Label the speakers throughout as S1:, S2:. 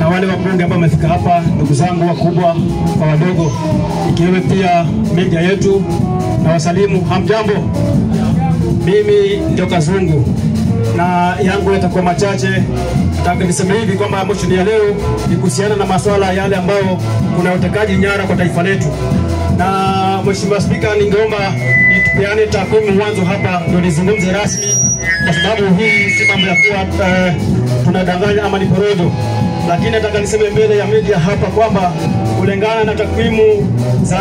S1: na wale wabunge ambao wamefika hapa, ndugu zangu wakubwa kwa wadogo, ikiwemo pia media yetu na wasalimu, hamjambo. Mimi ndio Kazungu na yangu yatakuwa machache. Nataka niseme hivi kwamba motion ya leo ni kuhusiana na masuala yale ambayo kuna utekaji nyara kwa taifa letu, na Mheshimiwa Spika, ningeomba tupeane takwimu mwanzo hapa ndio nizungumze rasmi, kwa sababu hii si mambo ya kuwa eh, tunadanganya ama ni porojo, lakini nataka niseme mbele ya media hapa kwamba kulingana na takwimu za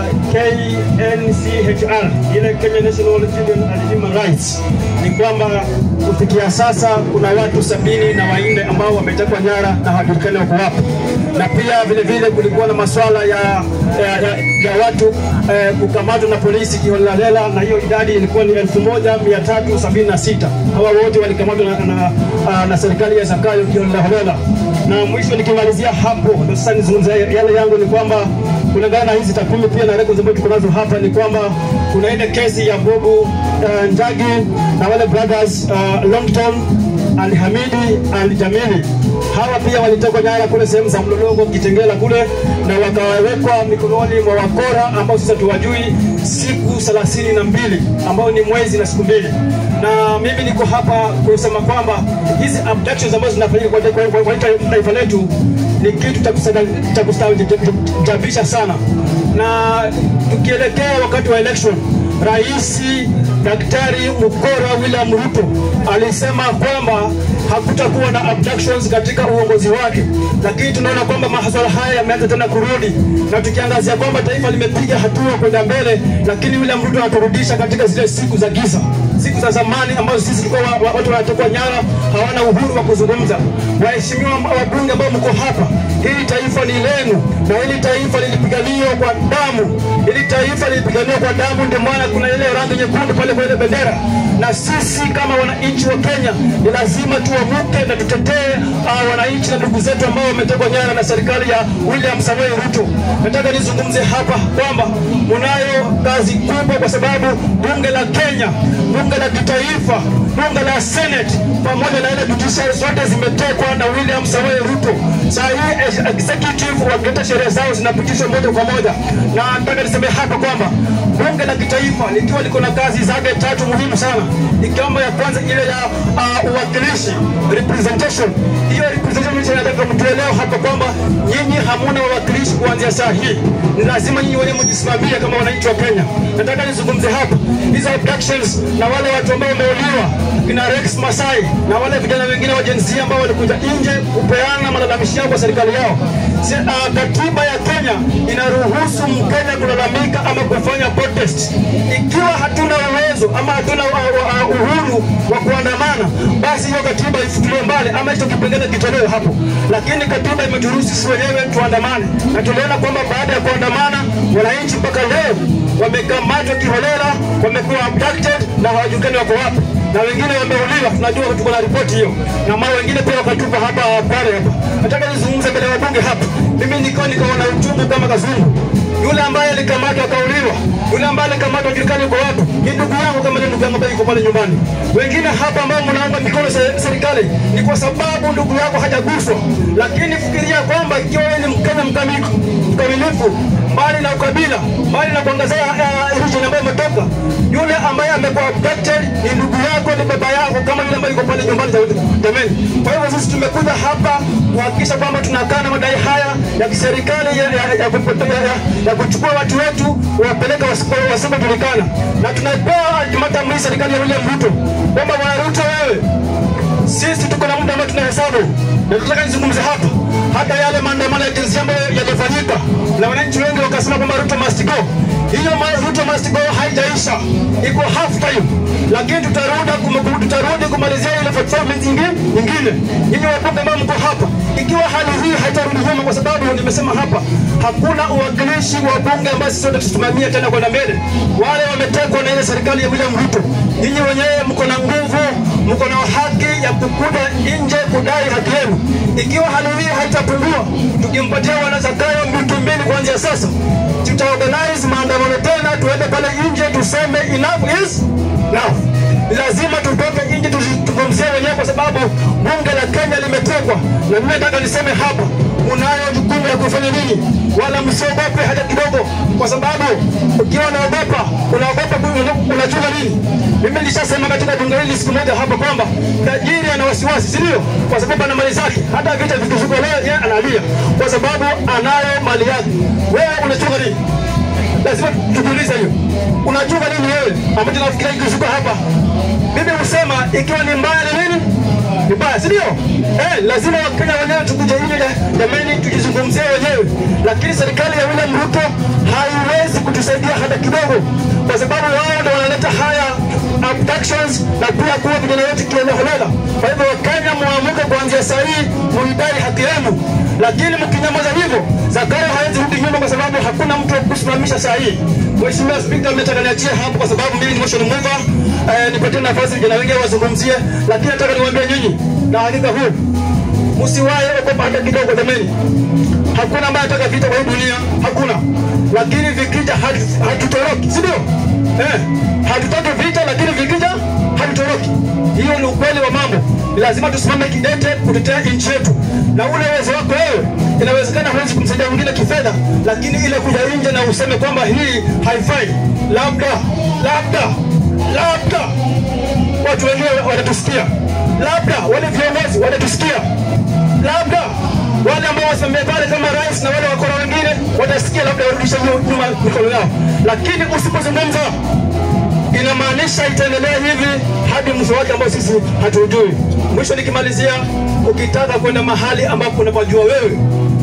S1: KNCHR, ile Kenya National Children and Human Rights, ni kwamba kufikia sasa kuna watu sabini na wanne ambao wametekwa nyara na hawajulikani wako wapi, na pia vile vile kulikuwa na masuala ya, ya, ya, ya watu eh, kukamatwa na polisi kiholelaholela, na hiyo idadi ilikuwa ni 1376 hawa wote walikamatwa na, na, na, na serikali ya Zakayo kiholelaholela. Na mwisho nikimalizia hapo, ndio sasa nizungumze yale yangu ni kwamba kulingana na hizi takwimu pia na records ambazo tuko nazo hapa ni kwamba kuna ile kesi ya Bobu uh, Njagi na wale brothers uh, Longton and Hamidi and Jamili. Hawa pia walitekwa nyara kule sehemu za Mlolongo, Kitengela kule, na wakawekwa mikononi mwa wakora ambao sasa tuwajui siku thelathini na mbili ambao ni mwezi na siku mbili. Na mimi niko hapa kusema kwamba hizi abductions ambazo zinafanyika kwa kwa- kwa- kwa taifa letu ni kitu cha kusada- cha kustaajabisha sana, na tukielekea wakati wa election Rais Daktari Mukora William Ruto alisema kwamba hakutakuwa na abductions katika uongozi wake, lakini tunaona kwamba masuala haya yameanza tena kurudi, na tukiangazia kwamba taifa limepiga hatua kwenda mbele, lakini William Ruto anaturudisha katika zile siku za giza, siku za zamani ambazo sisi tulikuwa wa- wa- watu wanatekwa nyara, hawana uhuru wa kuzungumza. Waheshimiwa wabunge ambao mko hapa, hili taifa ni lenu na hili taifa lilipiganiwa kwa damu, hili taifa lilipiganiwa kwa damu, ndio maana kuna ile rangi nyekundu pale kwa ile bendera. Na sisi kama wananchi wa Kenya ni lazima tuamuke na tutetee uh, wananchi na ndugu zetu ambao wametekwa nyara na serikali ya William Samoei Ruto. Nataka nizungumze hapa kwamba munayo kazi kubwa, kwa sababu bunge la Kenya, bunge la kitaifa, bunge la Senate pamoja na ile judiciary zote zimetekwa na William Samoei Ruto. Saa hii ex- executive wakileta sheria zao zinapitishwa moja kwa moja, na nataka niseme hapa kwamba bunge la kitaifa likiwa liko na kazi zake tatu muhimu sana, ikiwemo ya kwanza ile ya uh, uwakilishi representation. Hiyo representation nataka mtuelewe hapa kwamba nyinyi hamuna wawakilishi kuanzia saa hii, ni lazima nyinyi wenyewe mjisimamie kama wananchi wa Kenya. Nataka nizungumze hapa hizo abductions na wale watu ambao wameuliwa kina Rex Masai na wale vijana wengine wa Gen Z ambao walikuja nje kupeana malalamishi yao kwa serikali yao. Si, uh, katiba ya Kenya inaruhusu Mkenya kulalamika ama kufanya protest. Ikiwa hatuna uwezo ama hatuna uh, uh, uhuru wa kuandamana, basi hiyo katiba ifutiliwe mbali ama hicho kipengele kitolewe hapo. Lakini katiba imeturuhusu sisi wenyewe tuandamane, na tuliona kwamba baada ya kuandamana wananchi mpaka leo wamekamatwa kiholela, wamekuwa abducted na hawajulikani wako wapi na wengine wameuliwa. Tunajua tuko na ripoti hiyo, na mara wengine pia wakatupa hapa pale hapa. Nataka nizungumze mbele ya wabunge hapa. Mimi niko nikaona uchungu kama Kazungu, yule ambaye alikamatwa akauliwa, yule ambaye alikamatwa julikani yuko wapi, ni ndugu yangu kama ni ndugu yangu ambaye yuko pale nyumbani. Wengine hapa ambao mnaunga mikono se- serikali ni kwa sababu ndugu yako hajaguswa, lakini fikiria kwamba ikiwa wewe ni Mkenya mkamilifu mkamilifu mbali na ukabila, mbali na kuangazia uh, region ambayo umetoka, yule ambaye amekuwa abducted ni ndugu yako, ni baba yako, kama yule ambaye yuko pale nyumbani. Jamani, kwa hivyo sisi tumekuja hapa kuhakikisha kwamba tunakaa na madai haya ya kiserikali ya, ya, ya, kupote- ya, ya, ya kuchukua watu wetu wapeleka wasipo- wasipojulikana, na tunapewa matamri serikali ya William Ruto kwamba bwana Ruto, wewe sisi tuko na muda ambao tunahesabu, na tunataka nizungumze hapa hata yale maandamano ya jinsia ambayo yalifanyika na wananchi wengi wakasema kwamba Ruto must go. Hiyo ma- Ruto must go haijaisha, iko half time, lakini tutarudi kum- tutarudi kumalizia ile performance nyingine nyingine. Nyinyi wabunge ambao mko hapa, ikiwa hali hii haitarudi nyuma, kwa sababu nimesema hapa hakuna uwakilishi wa bunge ambao sisi sote tusimamie tena kwenda mbele. Wale wametekwa na ile serikali ya William Ruto, nyinyi wenyewe mko na nguvu, mko na haki ya kukuja nje kudai haki yenu. Ikiwa hali hii haitapungua, tukimpatia wanazakayo wiki mbili kuanzia sasa, tutaorganize maandamano tena, tuende pale nje tuseme enough is enough. Lazima tutoke nje tuzi- tuzungumze tujizungumzie wenyewe, kwa sababu bunge la Kenya limetengwa, na mimi nataka niseme hapa, unayo jukumu la kufanya nini, wala msiogope hata kidogo, kwa sababu ukiwa unaogopa, unaogopa unachunga nini. Mimi nilishasema katika bunge hili siku moja hapa kwamba tajiri ana wasiwasi, si ndio? Kwa sababu ana mali zake, hata vita vikishuka leo yeye analia kwa sababu anayo mali yake. Wewe unachunga nini? lazima tujiulize hiyo. Unachunga nini wewe ambacho nafikiria ikishuka hapa? Mimi husema ikiwa ni mbaya ni nini? Ni mbaya, si ndio? Eh, lazima Wakenya wenyewe tukuje nje jamani, tujizungumzie wenyewe, lakini serikali ya William Ruto haiwezi kutusaidia hata kidogo, kwa sababu wao ndio wanaleta haya abductions na pia kuwa vijana wetu kiholela. Kwa hivyo Wakenya muamuke kuanzia saa hii, muidai haki yenu, lakini mkinyamaza hivyo, Zakayo hawezi rudi nyuma, kwa sababu hakuna mtu wa kusimamisha saa hii. Mheshimiwa Spika, mmetaka niachie hapo kwa sababu mimi ni motion mover, eh, nipatie nafasi vijana wengine wazungumzie, lakini nataka niwaambie nyinyi na hakika huu msiwahi ogopa hata kidogo, jamani. Hakuna ambaye anataka vita kwa hii dunia, hakuna. Lakini vikija hatu- hatutoroki, si ndio? Eh, hatutaki vita, lakini vikija hatutoroki. Hiyo ni ukweli wa mambo. Ni lazima tusimame kidete kutetea nchi yetu, na ule uwezo wako wewe, inawezekana huwezi kumsaidia mwingine kifedha, lakini ile kuja nje na useme kwamba hii haifai, labda labda labda watu wengine watatusikia, labda wale viongozi watatusikia, labda wale ambao wasimamia pale kama rais na wale wakora wengine watasikia, labda warudishe nyu- nyuma mikono yao, lakini usipozungumza inamaanisha itaendelea hivi hadi mwisho wake ambao sisi hatujui. Mwisho nikimalizia, ukitaka kwenda mahali ambapo unapajua wewe,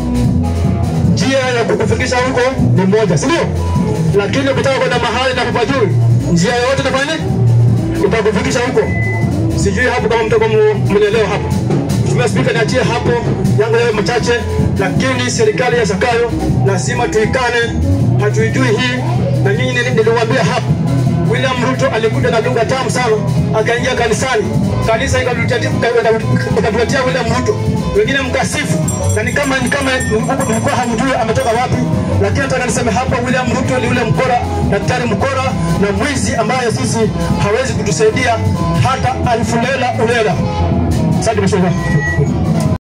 S1: njia ya kukufikisha huko ni moja, si ndio? Lakini ukitaka kwenda mahali na kupajui, njia yoyote itafanya nini? itakufikisha huko. Sijui hapo kama mtakuwa mnaelewa hapo. Mheshimiwa Spika, niachie hapo yangu yawe machache, lakini serikali ya Zakayo lazima tuikane, hatuijui hii, na nyinyi nili- niliwaambia hapo William Ruto alikuja na lugha tamu sana, akaingia kanisani, kanisa ikatuletea ikatuletea William Ruto, wengine mkasifu, na ni kama ni kama mlikuwa hamjui ametoka wapi, lakini nataka niseme hapa, William Ruto ni yule mkora, daktari mkora na mwizi ambaye sisi hawezi kutusaidia hata alfu lela ulela. Asante mheshimiwa.